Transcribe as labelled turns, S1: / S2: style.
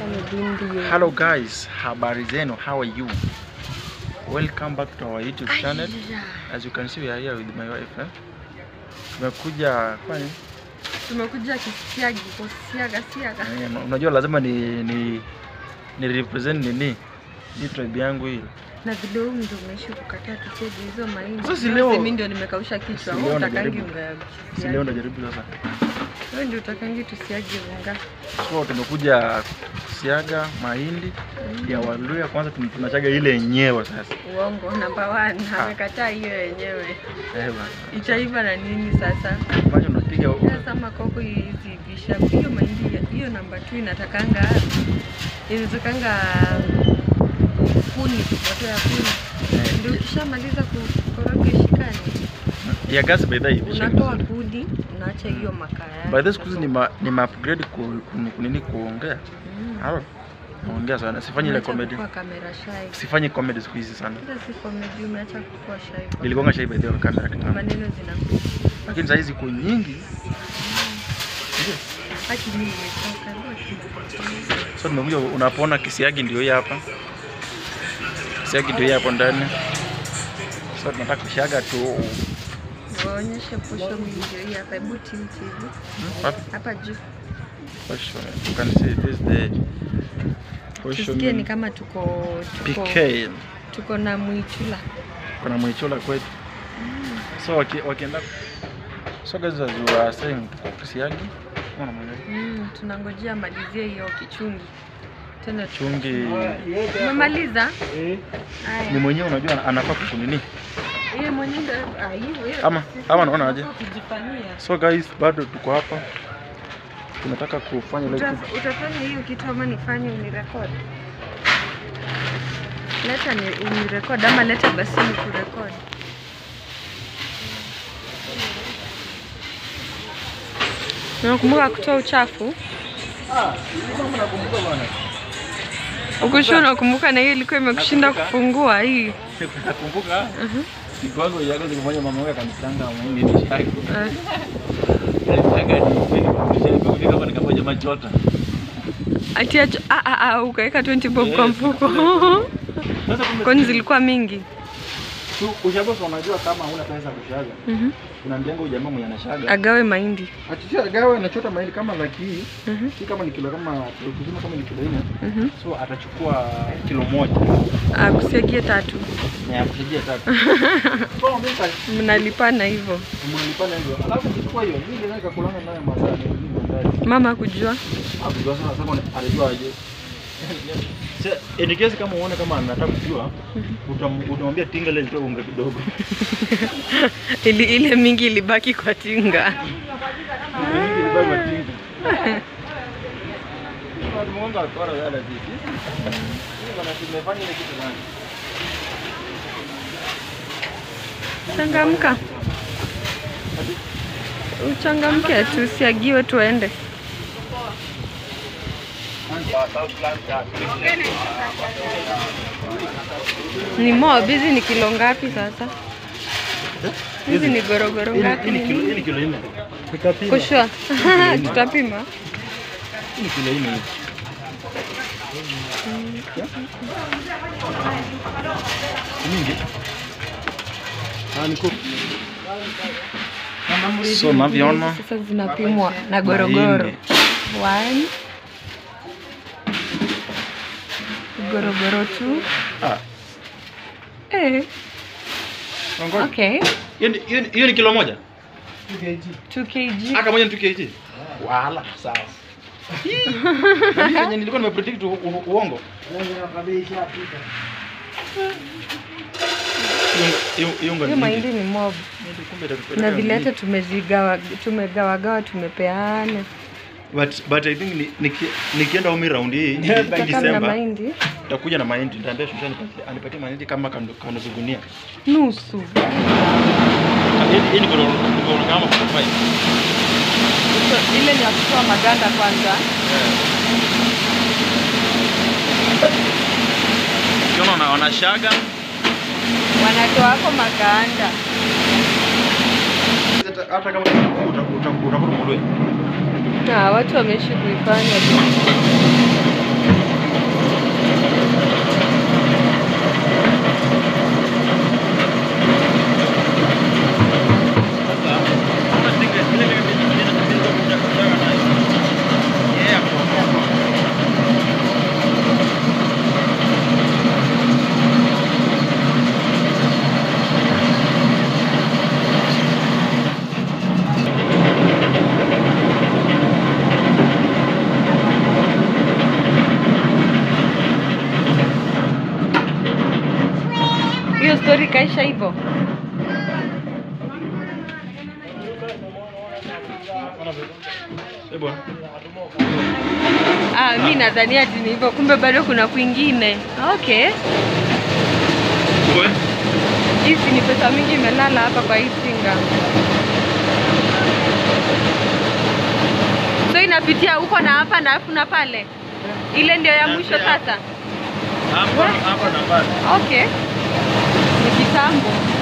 S1: Ndio.
S2: Hello guys, habari zenu, how are you? Welcome back to our YouTube channel. As you can see we are here with my wife. Eh? Tumekuja kwani?
S1: Tumekuja kisiagi kwa siaga siaga.
S2: Eh, unajua lazima ni ni ni represent nini? Hii tribe yangu hii.
S1: Na vile huyu ndio umeishi kukataa tusege hizo mahindi.
S2: Sasa si leo-
S1: mimi ndio nimekausha kichwa.
S2: Si
S1: Wewe
S2: leo
S1: utakangi
S2: najaribu.
S1: unga ya
S2: Si leo
S1: kisiagi.
S2: najaribu sasa.
S1: Wewe ndio utakangi tusiage unga.
S2: So tumekuja kusiaga mahindi ya Waluya. Kwanza tun- tunachaga ile yenyewe sasa.
S1: Uongo number one.
S2: Ah.
S1: Amekataa hiyo yenyewe.
S2: Eh bana.
S1: Itaiva na nini sasa?
S2: Kwanza unapiga
S1: Sasa makoko hizi visha hiyo mahindi ya- hiyo namba 2 inatakanga inatakanga kuni moto ya kuni.
S2: eh,
S1: Ndio ukishamaliza kukoroga ishikani.
S2: ya gas by the way.
S1: Unatoa kudi, unaacha hiyo makaa yake.
S2: By the way, siku hizi ni ma, ni ma upgrade ku, ku, ku, nini kuongea.
S1: Mm.
S2: Halo. Naongea sana. Sifanyi ile
S1: Umeacha
S2: comedy.
S1: kukua kamera shy.
S2: Sifanyi comedy siku hizi sana.
S1: Sasa si comedy umeacha kukua shy.
S2: Nilikuwa shy by the way kwa kamera kitambo.
S1: maneno zinakuja.
S2: Lakini saa hizi kwa nyingi.
S1: Haki mimi nimetoka. ndio
S2: So tumekuja unapoona kisiagi ndio hii hapa. Kisiagi ndio hii hapo ndani. So tunataka kushaga tu
S1: Waonyeshe posho mingi hii hapa. Hebu tilt hivi.
S2: Hmm, wapi?
S1: Hapa juu.
S2: Posho. You can see this the posho.
S1: Tusikie ni kama tuko tuko
S2: PK.
S1: tuko na mwichula.
S2: Kuna mwichola kwetu. So waki, wakienda So guys as you are saying tuko kisiagi. Unaona mwenyewe.
S1: Mm, tunangojea malizie hiyo kichungi. Tena tu-
S2: Chungi
S1: Umemaliza?
S2: ni
S1: Haya.
S2: mwenyewe unajua anafaa kukunini.
S1: Yeye mwenyewe ndio ah, hiyo hiyo.
S2: Ama- ama naona aje?
S1: Kujifanyia.
S2: So guys bado tuko hapa. Tunataka kufanya ile
S1: Uta-
S2: kitu.
S1: utafanya hiyo kitu ama nifanye unirekodi? Leta ni unirekodi ama leta basi nikurekodi. Unakumbuka kutoa uchafu? Ukushua unakumbuka na hiyo ilikuwa imekushinda kufungua hii.
S2: Nakumbuka siku yangu ya kwanza kufanya mama wangu akanitanga mimi ni shaki.
S1: Eh,
S2: Alitaka ni kama nikafanya machota.
S1: Ati acho, ah, ah, ah, ukaweka 20 bob kwa
S2: Yes.
S1: mfuko.
S2: Sasa kumbe
S1: Kwani zilikuwa mingi?
S2: tu ushaboka unajua kama huna pesa kushaga.
S1: Mhm.
S2: Unaambianga huyu jamaa mwenye anashaga.
S1: Agawe mahindi.
S2: Atitia gawe anachota mahindi kama laki hii.
S1: Mhm.
S2: Si kama ni kilo kama kusema kama ni kilo 4.
S1: Mhm.
S2: So atachukua kilo moja
S1: Ah, kusiagie tatu.
S2: na ya kusaidia tatu. So mimi sasa
S1: Mnalipana hivyo.
S2: mnalipana hivyo. Alafu nichukua hiyo. Mimi naweza kulanga nayo mazao ni mazao.
S1: Mama kujua.
S2: Akujua sana sasa anajua aje. Sasa in case kama uone kama anataka kujua, utam- utamwambia tinga ile nitoe unga kidogo.
S1: Ili, ile mingi ilibaki kwa tinga.
S2: Unga nyingi ilibaki kwa tinga. Watu mwanga wakora wala sisi. Sisi bana tumefanya ile kitu gani?
S1: Changamka. Uchangamke tu, usiagiwe tuende. Ni mob, hizi ni kilo ngapi sasa? Hizi ni gorogoro
S2: Hii
S1: ngapi?
S2: ni
S1: Ni
S2: kilo hii
S1: nini?
S2: ni kilo nne. Nikapima.
S1: Kushua. Tutapima.
S2: Hii ni kilo nne hii. Mingi. Ah, ni kuku. So mnavyoona
S1: Sasa zinapimwa na gorogoro.
S2: mahindi.
S1: One. Gorogoro two.
S2: Ah,
S1: Eh,
S2: ngoja.
S1: okay.
S2: Hiyo ni- hiyo ni- hiyo ni kilo moja?
S1: 2 kg.
S2: Aka moja ni 2 kg. Wala, sawa. Na mimi venye nilikuwa nimepredict u- u- uongo. Hiyo- hiyo- hiyo unga
S1: Hiyo
S2: ni
S1: mahindi
S2: mingi.
S1: ni mob.
S2: Kumbe itatupeleka
S1: Na vile hata
S2: mingi.
S1: tumezigawa tumegawagawa tumepeana.
S2: But but I think ni- niki- nikienda umi round hii hii
S1: Tutakaa na
S2: December
S1: mahindi
S2: nitakuja na mahindi. Nitaambia Shusha anipatie anipatie mahindi kama kando kando gunia.
S1: nusu.
S2: Hii hii ni kilo kilo kama 45.
S1: So, ile ni ya kutoa maganda kwanza.
S2: Ukiona wana- wanashaga
S1: Wanatoa hapo maganda.
S2: hata hata kama utakuta utakuta
S1: Na watu wameishi kuifanya tu. story kaisha hivyo. Ah, mi nadhani ati ni hivyo, kumbe bado kuna kwingine. Okay, hizi ni pesa mingi imelala hapa kwa hii singa. So inapitia huko na hapa na alafu na pale, ile ndio ya mwisho sasa.
S2: Hapa hapa na pale.
S1: Okay, ni kitambo.